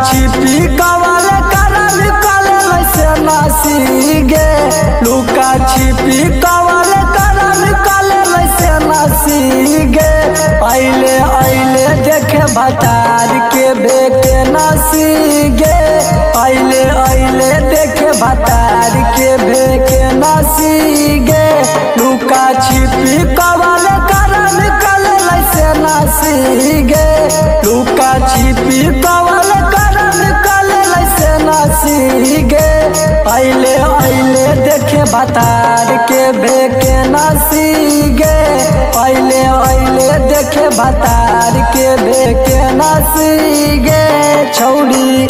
छिपी कवल करल कलल से नासी गे लुका छिपी कवल करल कलल से नासी गे अइले अइले देखे भतार के बेके नासी गे अइले अइले देखे भतार के बेके नासी गे लुका छिपी कवल करल कलल से नासी गे लुका छिपी कवल करल कलल से नासी गे अइले अइले देखे भतार के बेके नासी गे अइले अइले देखे भतार के बेके नासी गे छौड़ी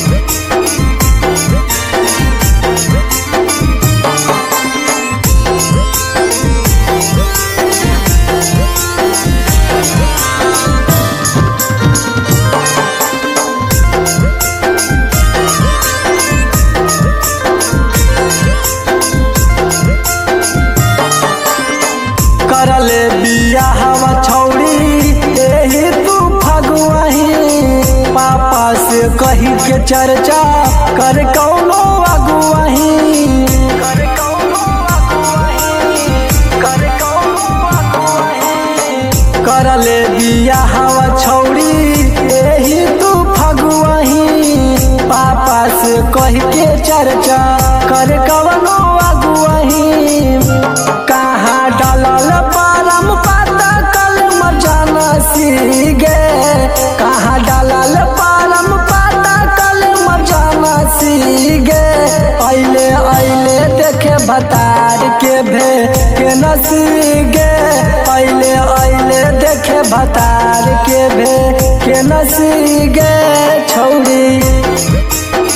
करले बिया हवा छौड़ी एही तू फगुआही पापा से कही के चर्चा कर कौनो अगुआही कर कौनो अगुआही कर कौनो अगुआही करले बिया हवा छौड़ी एही तू फगुआही पापा से कही के चर्चा कर कौनो अगुआही कहाँ डालल परम पाता कल मजाना सीगे कहाँ डालल परम पाता कल मजाना सीगे अइले अइले देखे भतार के भे के नसीगे अइले अइले देखे भतार के भे के नसीगे छौड़ी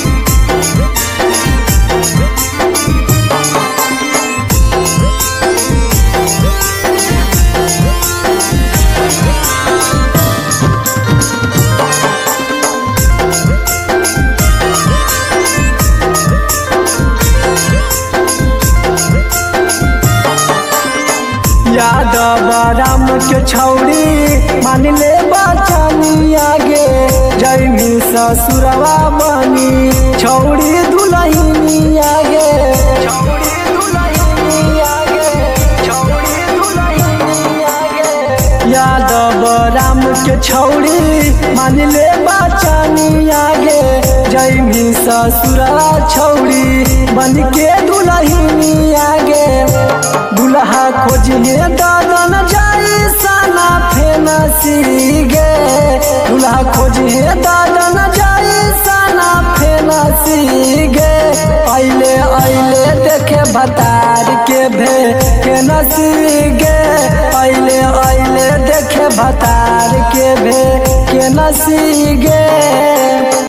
यादव राम के छौड़ी मान ले बचनी आगे जैमी ससुरवा बनी छौड़ी दुलहिनी आगे छौड़ी दुलहिनी आगे छौड़ी दुलहिनी आगे यादव राम के छौड़ी मान ले बचनी आगे जैमी ससुरवा छौड़ी बन के दुलहिनी आगे दुल्हा खोजिए दादन जाई साना फेना सीगे दुल्हा खोजिए दादन जाई साना फेना सीगे अइले अइले देखे भतार के भे के नसीगे अइले अइले देखे भतार के भे के नसीगे